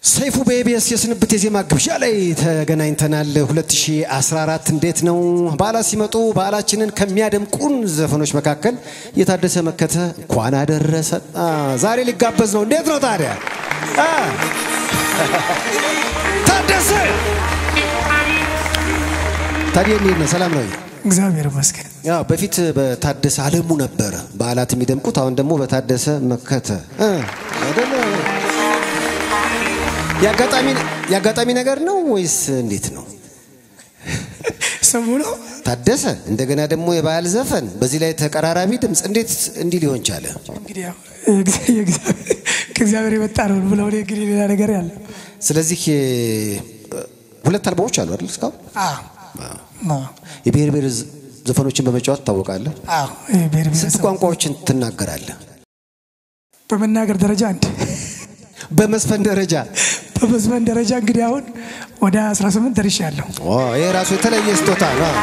ሰይፉ በኢቢኤስ የስንብት የዜማ ግብዣ ላይ ተገናኝተናል። 2014 እንዴት ነው? በዓላት ሲመጡ በዓላችንን ከሚያደምቁን ዘፈኖች መካከል የታደሰ መከተ እንኳን አደረሰ ዛሬ ሊጋበዝ ነው። እንዴት ነው ታዲያ አ? ታደሰ ታዲያ እንዴት ነህ? ሰላም ነው? እግዚአብሔር ይመስገን። ያው በፊት በታደሰ አለሙ ነበረ በዓላት የሚደምቁት፣ አሁን ደግሞ በታደሰ መከተ እ አይደለ? የአጋጣሚ የአጋጣሚ ነገር ነው ወይስ እንዴት ነው? ስሙ ነው ታደሰ እንደገና ደግሞ የባህል ዘፈን በዚህ ላይ ተቀራራቢ ድምፅ እንዴት እንዲህ ሊሆን ቻለ? እንግዲህ ያው የእግዚአብሔር- ከእግዚአብሔር የመጣ ነው ብለው እኔ እንግዲህ ሌላ ነገር ያለ ስለዚህ እ፣ ሁለት አልበሞች አሉ አይደል? እስካሁን አዎ የብሔር ብሔር ዘ- ዘፈኖችን በመጫወት ትታወቃለህ። አዎ ይሄ ብሔር ስንት ብሔረሰብ ቋንቋዎችን ትናገራለህ? በመናገር ደረጃ አንድ በመስፈን ደረጃ በመዝመን ደረጃ እንግዲህ አሁን ወደ 18 ደርሻለሁ። ኦ፣ ይሄ ራሱ የተለየ ስጦታ ነው።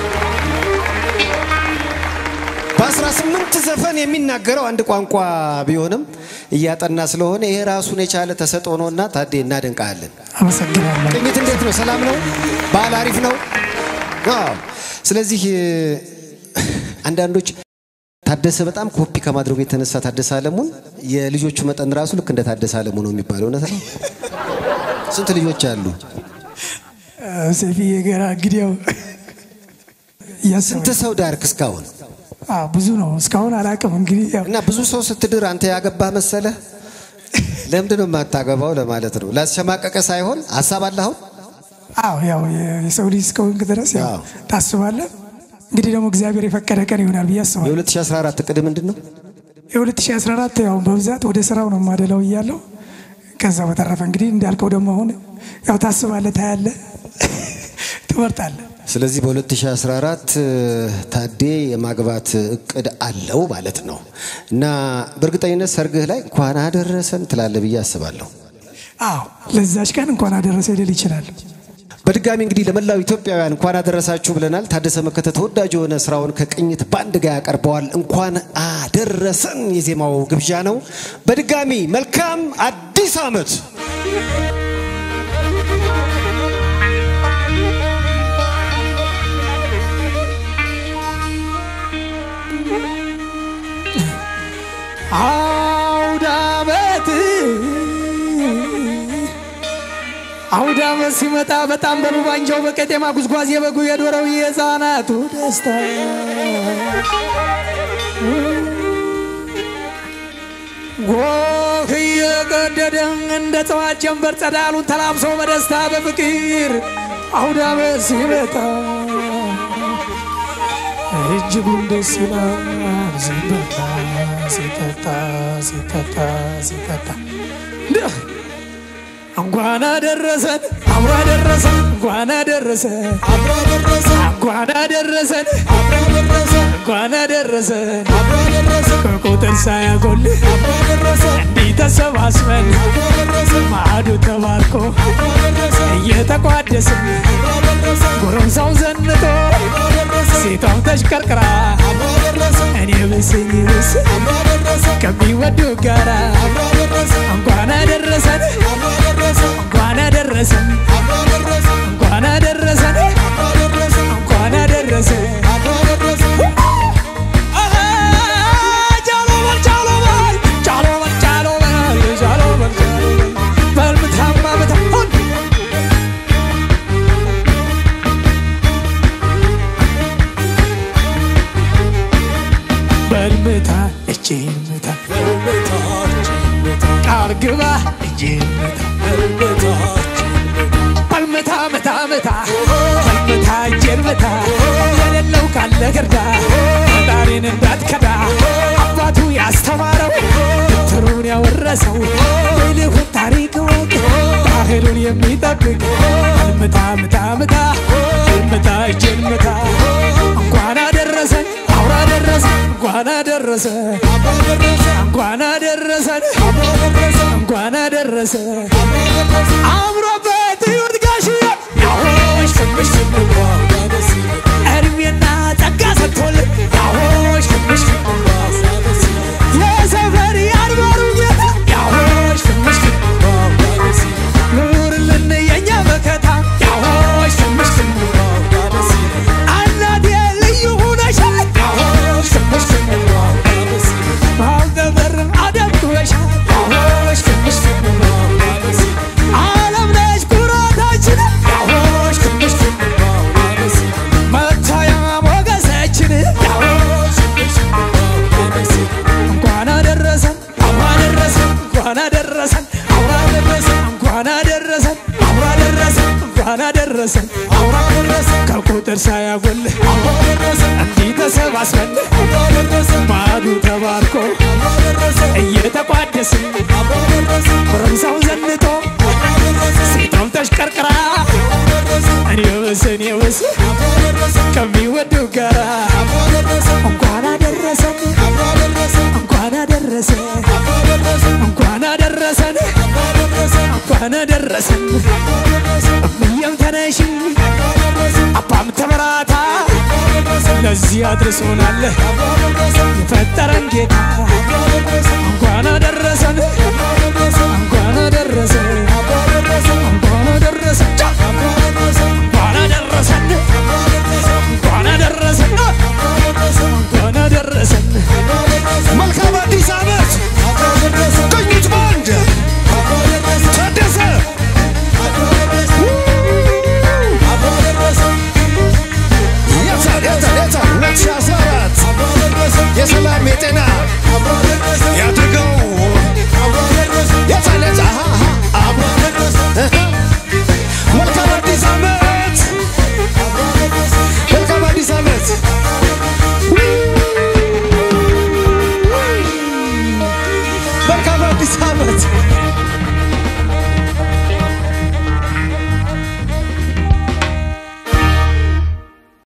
በ18 ዘፈን የሚናገረው አንድ ቋንቋ ቢሆንም እያጠና ስለሆነ ይሄ ራሱን የቻለ ተሰጥኦ ነውና ታዴ እናደንቃለን። አመሰግናለሁ። ቅኝት እንዴት ነው? ሰላም ነው? በዓል አሪፍ ነው? አዎ። ስለዚህ እ፣ አንዳንዶች ታደሰ በጣም ኮፒ ከማድረጉ የተነሳ ታደሰ አለሙን የልጆቹ መጠን ራሱ ልክ እንደ ታደሰ አለሙ ነው የሚባለው። እውነት ነው? ስንት ልጆች አሉ? ሰፊዬ ገራ እንግዲህ ያው እያሰበ ስንት ሰው ዳርክ እስካሁን? አዎ ብዙ ነው። እስካሁን አላውቅም። እንግዲህ ያው እና ብዙ ሰው ስትድር አንተ ያገባህ መሰለህ? ለምንድን ነው የማታገባው ለማለት ነው። ላስሸማቀቀ ሳይሆን ሀሳብ አለ አሁን አዎ ያው የሰው ልጅ እስከሆንክ ድረስ ያው አዎ። ታስባለህ። እንግዲህ ደግሞ እግዚአብሔር የፈቀደ ቀን ይሆናል ብዬ አስባለሁ። የ2014 እቅድ ምንድን ነው? የ2014 ያው በብዛት ወደ ስራው ነው ማደላው እያለው ከዛ በተረፈ እንግዲህ እንዳልከው ደግሞ አሁን ያው ታስባለህ፣ ታያለህ፣ ትመርጣለህ። ስለዚህ በ2014 ታዴ የማግባት እቅድ አለው ማለት ነው። እና በእርግጠኝነት ሰርግህ ላይ እንኳን አደረሰን ትላለህ ብዬ አስባለሁ። አዎ ለዛች ቀን እንኳን አደረሰ ሊል ይችላል። በድጋሚ እንግዲህ ለመላው ኢትዮጵያውያን እንኳን አደረሳችሁ ብለናል። ታደሰ መከተ ተወዳጅ የሆነ ስራውን ከቅኝት ባንድ ጋር ያቀርበዋል። እንኳን አደረሰን የዜማው ግብዣ ነው። በድጋሚ መልካም አዲስ ዓመት። አውደ ዓመት አውደ ዓመት ሲመጣ በጣም በሩባንጃው በቄጤማ ጉዝጓዝ የበጉ የዶረው የሕፃናቱ ደስታ ጎህ እየቀደደ እንደ ጠዋት ጀንበር ጸዳሉን ተላብሶ በደስታ በፍቅር አውደ ዓመት ሲመጣ እጅጉን ደስ ይላል ሲበላ ሲጠጣ ሲጠጣ ሲጠጣ እንዲህ እንኳን አደረሰን አብሮ አደረሰን እንኳን አደረሰን አብሮ አደረሰን እንኳን አደረሰን አብሮ አደረሰን እንኳን አደረሰን አብሮ አደረሰን ከቁጥር ሳያጎል አብሮ አደረሰን እንዲህ ተሰባስበን አብሮ አደረሰን ማዕዱ ተባርኮ አብሮ አደረሰን እየተቋደስን አብሮ አደረሰን ጎረምሳው ዘንጦ አብሮ አደረሰን ሴቷም ተሽቀርቅራ አብሮ አደረሰን እኔ ብስኝ ብስ አብሮ አደረሰን ከሚወዱ ጋራ አብሮ አደረሰን እንኳን አደረሰን አብሮ አደረሰን እንኳን አደረሰን አብሮ አደረሰን እንኳን አደረሰን አብሮ አደረሰን እንኳን አደረሰን አብሮ አደረሰን አሃ ጃሎ በል ጃሎ በል ጃሎ በል ጃሎ በል ጃሎ በል ጃሎ በል በልምታማ በታሁን በልምታ እጄን ምታ ቃል ግባ እጄን ምታ በልምታ ምታ ምታ በልምታ እጄን ምታ የሌለው ካለ ግርዳ ፈጣሪን እንዳትከዳ አባቱ ያስተማረው ትሩን ያወረሰው ይልሁን ታሪክ ወቅ ባህሉን የሚጠብቅ በልምታ ምታ ምታ በልምታ እጄን ምታ እንኳን አደረሰን አውራ ደረሰን እንኳን አደረሰን እንኳን አደረሰን እንኳን አደረሰን አምሮበት ይሁን ጋሽዬ ያሆሽ ትንሽ ትንሽ እድሜና ጸጋ ሰጥቶልን ያሆሽ ትንሽ ትንሽ የሰፈር ያድባሩ ጌታ ያሆሽ ትንሽ ትንሽ እንኳን አደረሰን ከቁጥር ሳያጎል እንዲህ ተሰባስበን ማዕዱ ተባርኮ እየተቋደስን ጎረምሳው ዘንጦ ሴቷም ተሽቀርቅራ እኔ ብስ እኔ ብስ ከሚወዱ ጋራ እንኳን አደረሰን እንኳን አደረሰን እንኳን አደረሰን እንኳን አደረሰን እምዬም ተነሺ አባም ተበራታ ለዚህ አድርሶናል የፈጠረን ጌታ እንኳን አደረሰን እንኳን አደረሰን እንኳን አደረሰን ጫ! እንኳን አደረሰን እንኳን አደረሰን እንኳን አደረሰን መልካም አዲስ ዓመት ቅኝት ባንድ ታደሰ የታል የታል የታል 2014 የሰላም የጤና ያድርገው የታል የታል አሃ አሃ አሃ መልካም አዲስ ዓመት መልካም አዲስ ዓመት መልካም አዲስ ዓመት